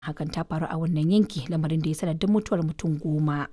hakan ta faru a wannan yanki lamarin da ya sanadin mutuwar mutum goma.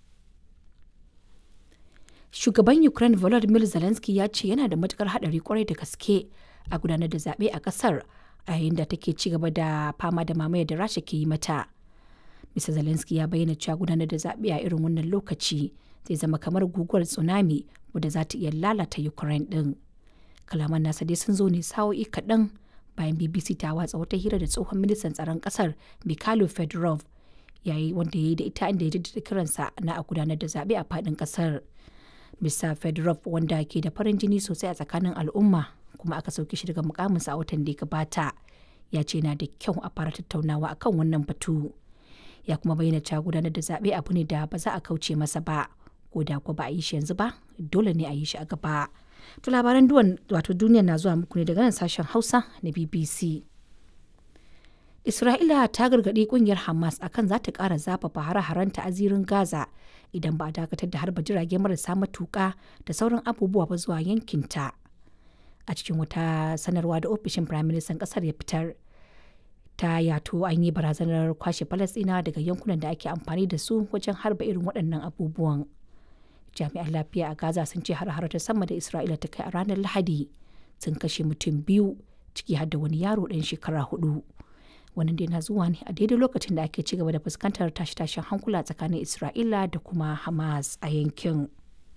Shugaban Ukraine Volodymyr Zelensky ya ce yana da matukar haɗari kwarai da gaske a gudanar da zaɓe a ƙasar a yayin da take ci gaba da fama da mamayar da Rasha ke yi mata. Mr. Zelensky ya bayyana cewa gudanar da zaɓe a irin wannan lokaci zai zama kamar guguwar tsunami wadda za ta iya lalata Ukraine ɗin. Kalaman nasa dai sun zo ne sa'o'i kaɗan bayan BBC ta watsa wata hira da tsohon ministan tsaron ƙasar Mikhailo Fedorov yayi wanda ya yi da ita inda ya jaddada kiransa na a gudanar da zaɓe a faɗin ƙasar. Mr. Fedorov wanda ke da farin jini sosai a tsakanin al'umma kuma aka sauke shi daga mukaminsa a watan da ya gabata ya ce na da kyau a fara tattaunawa akan wannan batu. Ya kuma bayyana cewa gudanar da zaɓe abu ne da ba za a kauce masa ba ko da ko ba a yi shi yanzu ba dole ne a yi shi a gaba. To labaran duwan wato duniya na zuwa muku ne daga nan sashen Hausa na BBC. Isra'ila ta gargaɗi ƙungiyar Hamas akan za ta ƙara zafafa hare-harenta a zirin Gaza idan ba a dakatar da harba jirage marasa matuƙa da sauran abubuwa ba zuwa yankinta. A cikin wata sanarwa da ofishin Firaministan ƙasar ya fitar, ta yato an yi barazanar kwashe Falasɗinawa daga yankunan da ake amfani da su wajen harba irin waɗannan abubuwan. Jami'an lafiya a Gaza sun ce har ta sama da Isra'ila ta kai a ranar Lahadi sun kashe mutum biyu ciki har da wani yaro ɗan shekara hudu. wannan dai na zuwa ne a daidai lokacin da ake ci gaba da fuskantar tashe-tashen hankula tsakanin isra'ila da kuma hamas a yankin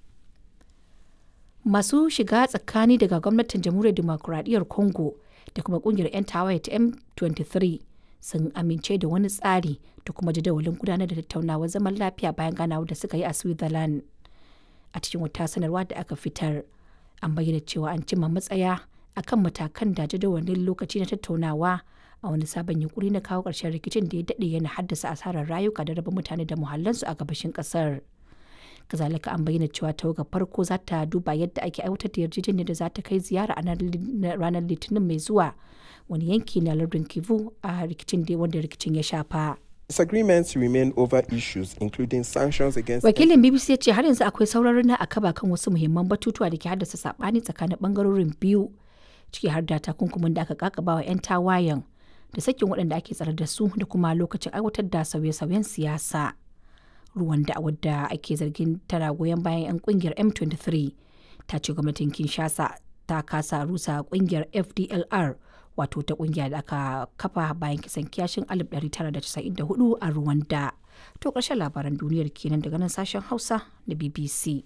masu shiga tsakani daga gwamnatin jamhuriyar demokuraɗiyyar congo da kuma kungiyar 'yan tawaye ta m23 sun amince da wani tsari da kuma jadawalin gudanar da tattaunawar zaman lafiya bayan ganawa da suka yi a switzerland a cikin wata sanarwa da aka fitar an bayyana cewa an cimma matsaya akan matakan da jadawalin lokaci na tattaunawa a wani sabon yunkuri na kawo ƙarshen rikicin da ya daɗe yana haddasa asarar rayuka da raba mutane da muhallansu a gabashin ƙasar. kazalika an bayyana cewa tawaga farko za ta duba yadda ake aiwatar da yarjejeniyar da za ta kai ziyara a ranar litinin mai zuwa wani yanki na lardin kivu a rikicin da wanda rikicin ya shafa. Disagreements remain over issues including sanctions against Wakilin BBC ya ce har yanzu akwai sauraron na akaba kan wasu muhimman batutuwa da ke haddasa sabani tsakanin bangarorin biyu ciki har da takunkumin da aka kakaba wa 'yan tawayen da sakin waɗanda ake tsare da su da kuma lokacin aiwatar da sauye-sauyen siyasa. Ruwan da wadda ake zargin tana goyon bayan 'yan kungiyar M23 ta ce gwamnatin Kinshasa ta kasa rusa kungiyar FDLR wato ta kungiya da aka kafa bayan kisan kiyashin 1994 a Rwanda. To ƙarshen labaran duniyar kenan daga nan sashen Hausa na BBC.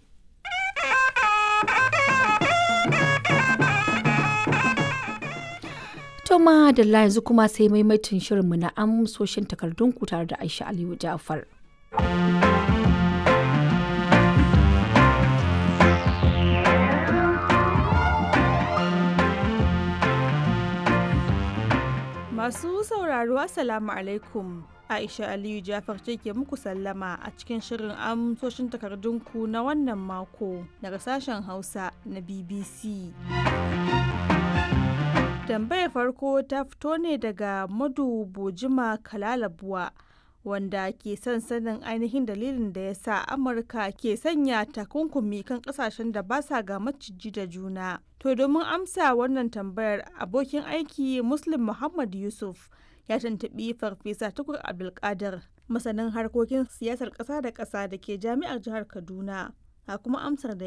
To ma da yanzu kuma sai maimaitin shirinmu na amsoshin takardunku tare da Aisha Aliyu Ja'far. Masu sauraro Assalamu alaikum. Aisha Aliyu Jafar ce ke muku sallama a cikin shirin amsoshin takardunku na wannan mako daga sashen Hausa na BBC. tambayar farko ta fito ne daga madu bojima kalalabuwa wanda ke son sanin ainihin dalilin da ya sa amurka ke sanya takunkumi kan kasashen da ba sa ga maciji da juna to domin amsa wannan tambayar abokin aiki muslim muhammad yusuf ya tantabi farfesa tukur abdulkadir masanin harkokin siyasar ƙasa da ƙasa da ke jami'ar jihar kaduna a kuma amsar da